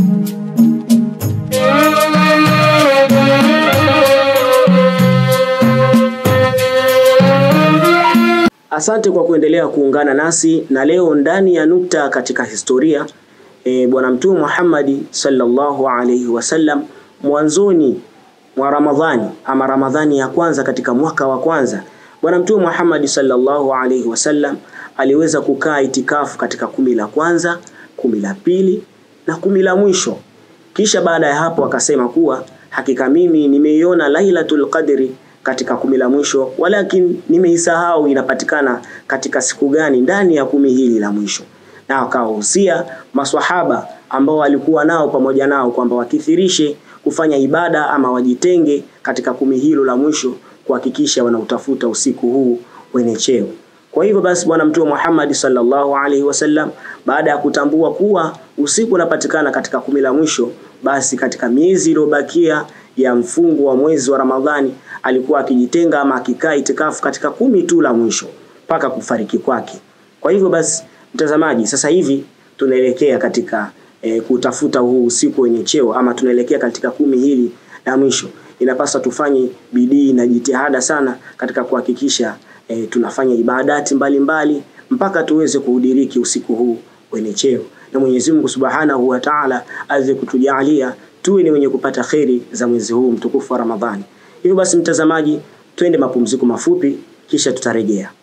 Asante kwa kuendelea kuungana nasi na leo ndani ya nukta katika historia e, Bwana Mtume Muhammad sallallahu alaihi wasallam mwanzoni mwa Ramadhani ama Ramadhani ya kwanza katika mwaka wa kwanza Bwana Mtume Muhammad sallallahu alaihi wasallam aliweza kukaa itikafu katika kumi la kwanza, kumi la pili na kumi la mwisho. Kisha baada ya hapo akasema kuwa hakika mimi nimeiona Lailatul Qadri katika kumi la mwisho, walakin nimeisahau inapatikana katika siku gani ndani ya kumi hili la mwisho, na akawahusia maswahaba ambao walikuwa nao pamoja nao kwamba wakithirishe kufanya ibada ama wajitenge katika kumi hilo la mwisho kuhakikisha wanautafuta usiku huu wenye cheo. Kwa hivyo basi Bwana Mtume Muhammad sallallahu alaihi wasallam baada ya kutambua kuwa usiku unapatikana katika kumi la mwisho, basi katika miezi iliyobakia ya mfungo wa mwezi wa Ramadhani alikuwa akijitenga ama akikaa itikafu katika kumi tu la mwisho mpaka kufariki kwake. Kwa hivyo basi, mtazamaji, sasa hivi tunaelekea katika e, kutafuta huu usiku wenye cheo ama tunaelekea katika kumi hili la mwisho. Inapaswa tufanye bidii na jitihada sana katika kuhakikisha e, tunafanya ibadati mbalimbali mbali, mpaka tuweze kuudiriki usiku huu wenye cheo, na Mwenyezi Mungu Subhanahu wa Ta'ala aweze kutujalia tuwe ni wenye kupata kheri za mwezi huu mtukufu wa Ramadhani. Hivyo basi, mtazamaji, twende mapumziko mafupi, kisha tutarejea.